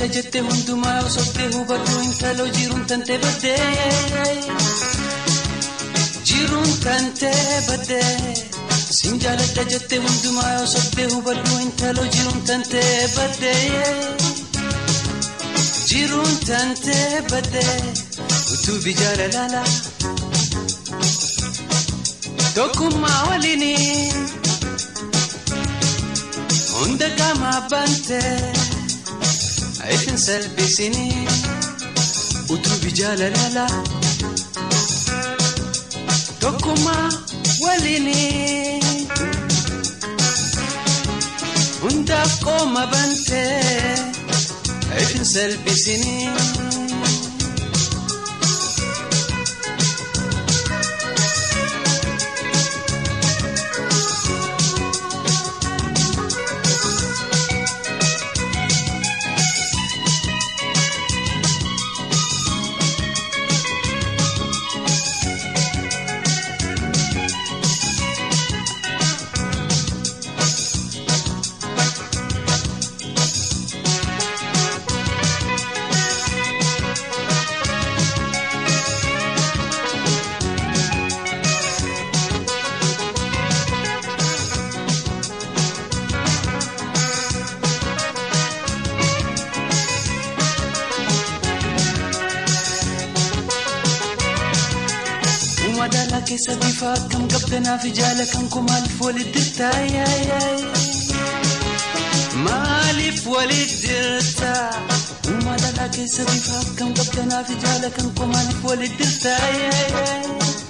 jaalladha jette hundumaa osoftee hubadhu intaloo jiruun tantee baddee jiruun tantee baddee siin jaalladha jette hundumaa osoftee hubadhu intaloo jiruun tantee baddee jiruun tantee baddee utuubi jaalalala tokkummaa waliini hunda qaamaa bantee. Ayitin salphisini utuubi jaalalala tokkummaa waliini hundaaf qooma bantee ayitin salphisini. Madaalaa keessa bifa akkam qabdanaaf jaala kan koo maaliif walitti dirtaa maaliif walitti dirtaa madaalaa keessa bifa akkam qabdanaaf jaala kan koo maaliif walitti dirtaa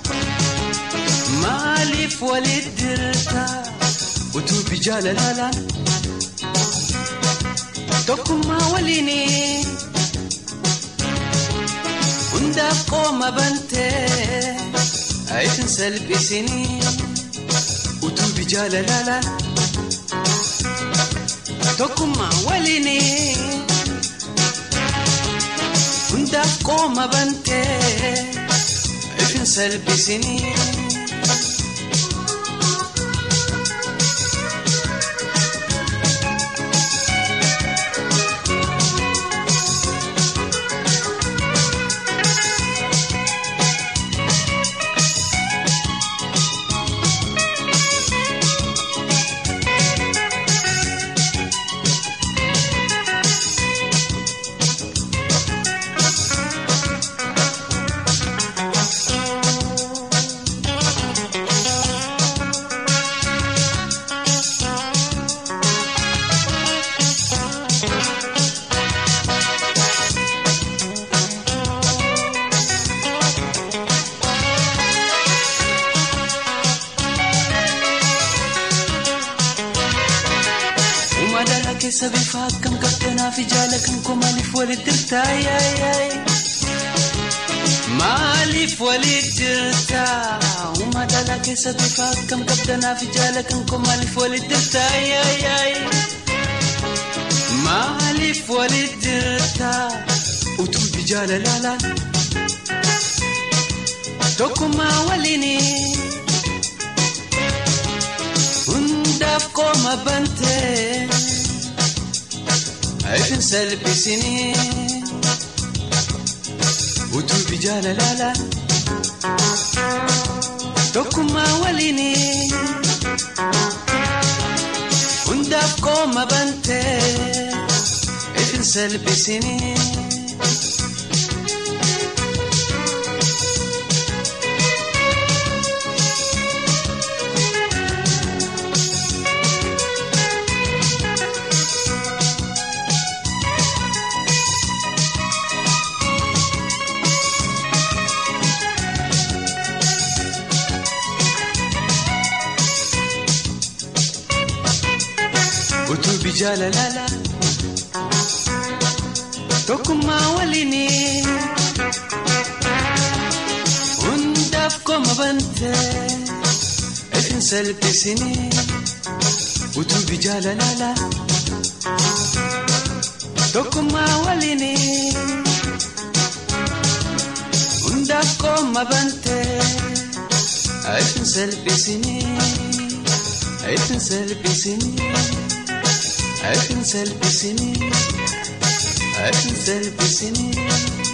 maaliif walitti dirtaa utuubi jaalalalaan tokkummaa waliini hundaaf qooma bantee. Ayitin salphisini utuubi jaalalala tokkummaa waliini hundaaf qooma bantee ayitin salphisini. keessa bifa akkam qabdanaaf jaala kan koo maaliif walitti dirtaa maaliif walitti dirtaa madaalaa keessa bifa akkam qabdanaaf jaala kan koo maaliif walitti dirtaa maaliif walitti dirtaa utuubi jaalalalaan tokkummaa waliini hundaaf qooma bantee. Ayitin salphisini utuubi jaalalalaan tokkummaa waliini hundaaf qooma bantee ayitin salphisini. utuubi jaalalala tokkummaa waliini hundaaf qooma bantee itin salphisini utuubi jaalalala tokkummaa waliini hundaaf qooma bantee itin salphisini itin salphisini. Ayitin salphisini asin salphisini